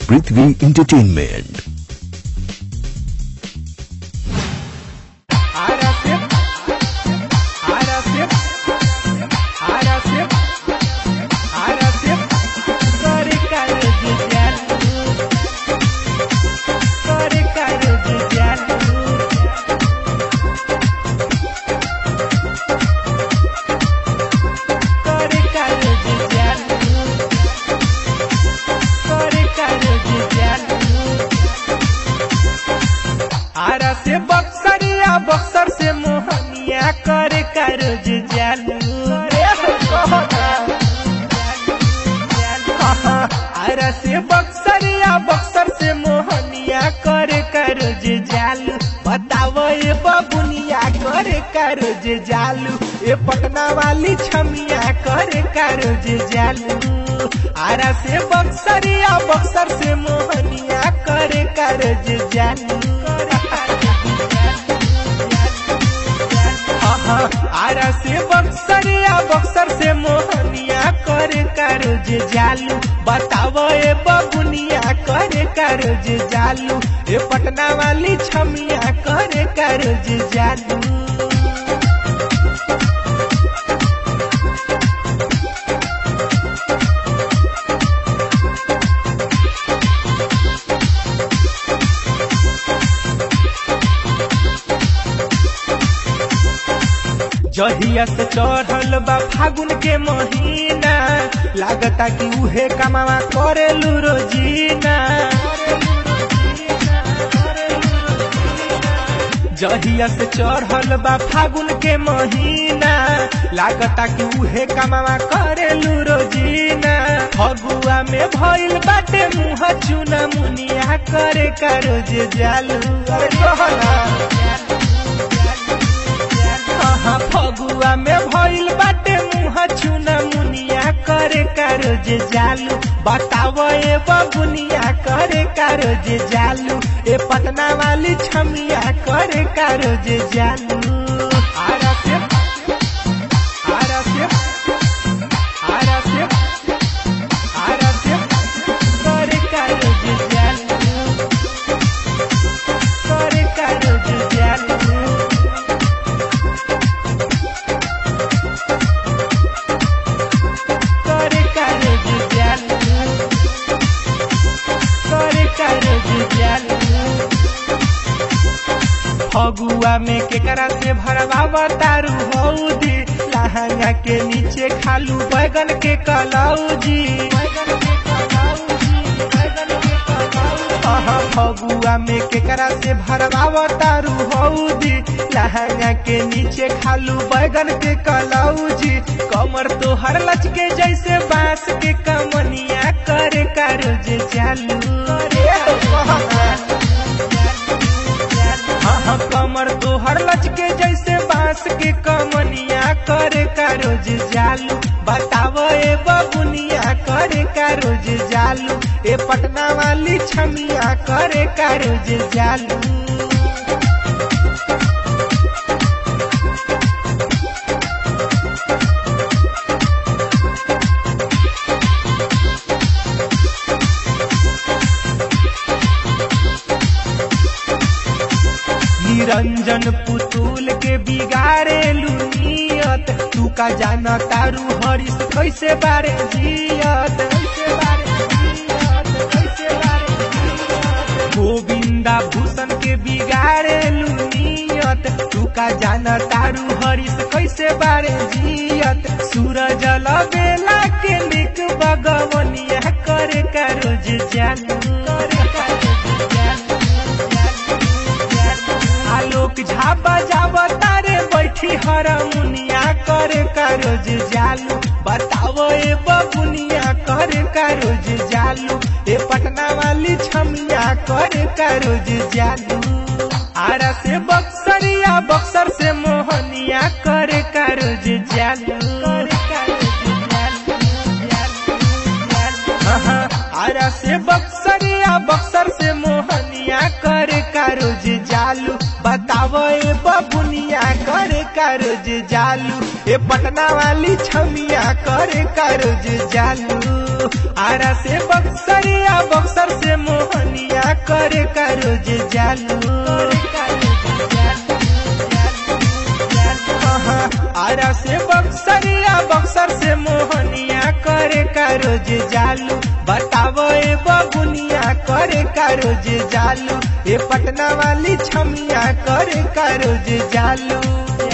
पृथ्वी entertainment Arasip, Arasip, Arasip, Arasip, Sorry karo jujalu, Sorry karo jujalu. Sorry karo jujalu, Sorry karo jujalu. Ara से बक्सरिया बक्सर से मोहनिया करे करज जालू आरा से बक्सरिया बक्सर से मोहनिया करे करज जालू बताओ ये बबुनिया करे करज जालू ये पटना वाली छमिया करे करज जालू आरा से बक्सरिया बक्सर से मोहनिया करे करज जालू आरा से बक्सरिया बक्सर से मोहनिया करे करज जालू बताओ ए बबुनिया करे करज जालू ए पटना वाली छमिया करे करज जालू जहिया से चढ़ल बा फागुन के महीना लागता कि उहे कमावा करेलू रोजीना जहिया से चढ़ल बा फागुन के महीना लागता कि उहे कमावा करेलू रोजीना फगुआ में भइल बाटे मुंह चुना मुनिया करे करो जे जालू अरे कहना हाँ फगुआ में भइल बाटे मुँह चुना मुनिया करे करो जे जालू बताओ ए बबुनिया करे करो जे जालू ए पटना वाली छमिया करे करो जे जालू आरा से आरा से आरा से आरा से करे करो जे जालू करे करो जे जालू करे करे जुजालू करे करे जुजालू फगुआ में केकरा से भरवा तारू हौदी लहंगा के नीचे खालू बैगन के कलौजी अहाँ फगुआ में केकरा से भरवा तारू हौदी लहंगा के नीचे खालू बैगन के कलौजी कमर तो हर लचके जैसे बांस के कमनिया करे करो जे चालू हाँ कमर तो हर लचके जैसे बांस के कमनिया करे करो जे जालू बताओ ए बबुनिया करे करो जे जालू ए पटना वाली छमिया करे करो जे जालू निरंजन पुतुल के बिगाड़े लुनियत तू का जाना तारू हरीश कैसे बारे जियत कैसे बारे जियत, कैसे बारे जियत। गोविंदा भूषण के बिगाड़े लुनियत तू का जाना तारू हरीश कैसे बारे जियत सूरज बेला के निक बगवनिया करे करो जे जानू करे करो जे जानू आलोक झाबा जाबा तारे बैठी हरमुनिया करे करोज जालू बताओ ए बबुनिया करे करोज जालू ए पटना वाली छमिया करे करोज जालू आरा से बक्सरिया बक्सर से मोहनिया करे करोज जालू करे करोज जालू जालू जालू आरा से बक्सरिया बक्सर से मोहनिया करे कारोज जालू बतावो ए बबुनिया करे कारोज जालू ए पटना वाली छमिया करे कारोज जालू आरा से बक्सरिया बक्सर से मोहनिया करे का रोज जालू हाँ, आरा से बक्सरिया बक्सर से मोहनिया करे का रोज जालू बतावो ए बबुनिया करे का रोज जालू ए पटना वाली छमिया करे का रोज जालू